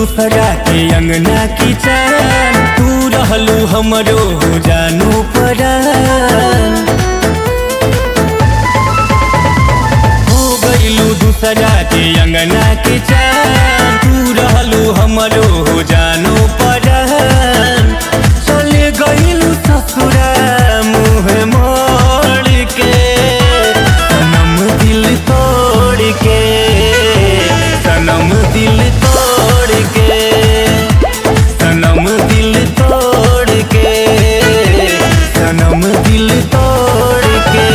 दूसरा के अंगना की चान तू रहलू हमरो हो जानू परान हो गईलू दूसरा के अंगना के चान तू रहलू हमरो हो जानू परान चले गईलू ससुरा मुँह मोड़ के सनम दिल तोड़ के सनम दिल तोड़ के सनम दिल तोड़ के सनम दिल तोड़ के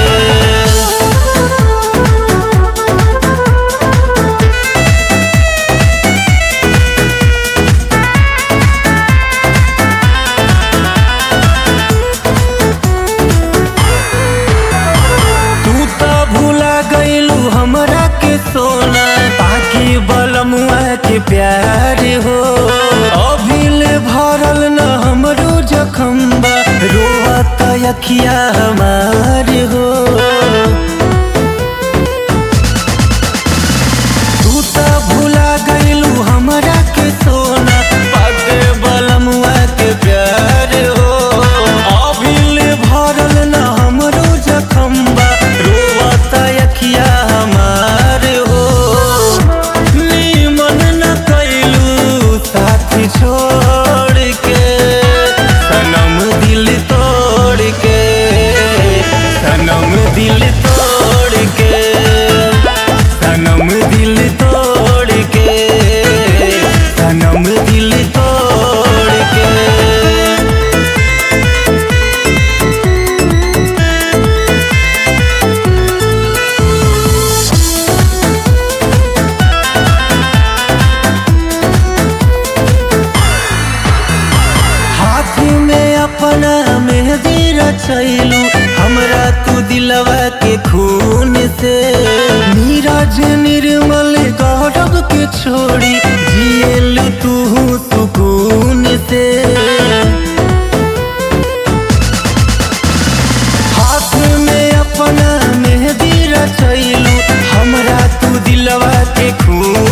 तू तो भूला गईलू हमरा के सोना बाकी बलमुआ के प्यार हो अभिल भरल न हमरो जखम बा रोवत अखिया हमार हो तू तो भूला गईलू हमरा के सोना बाकी बलमुआ के प्यार हो अभिल भरल न हमरो जखम बा रोवत अखिया हमार हो नीमन न कैलू साथ छोड़ के सनम दिल तोड़ के सनम दिल तोड़ के सनम दिल तोड़ के सनम दिल तोड़ के हाथ में अपना मेहंदी रचैलू हमरा तू दिलवा के खून से नीरज निर्मल गौरव के छोड़ी जियल तू सुकून से हाथ में अपना मेहंदी रचैलू हमरा तू दिलवा के खून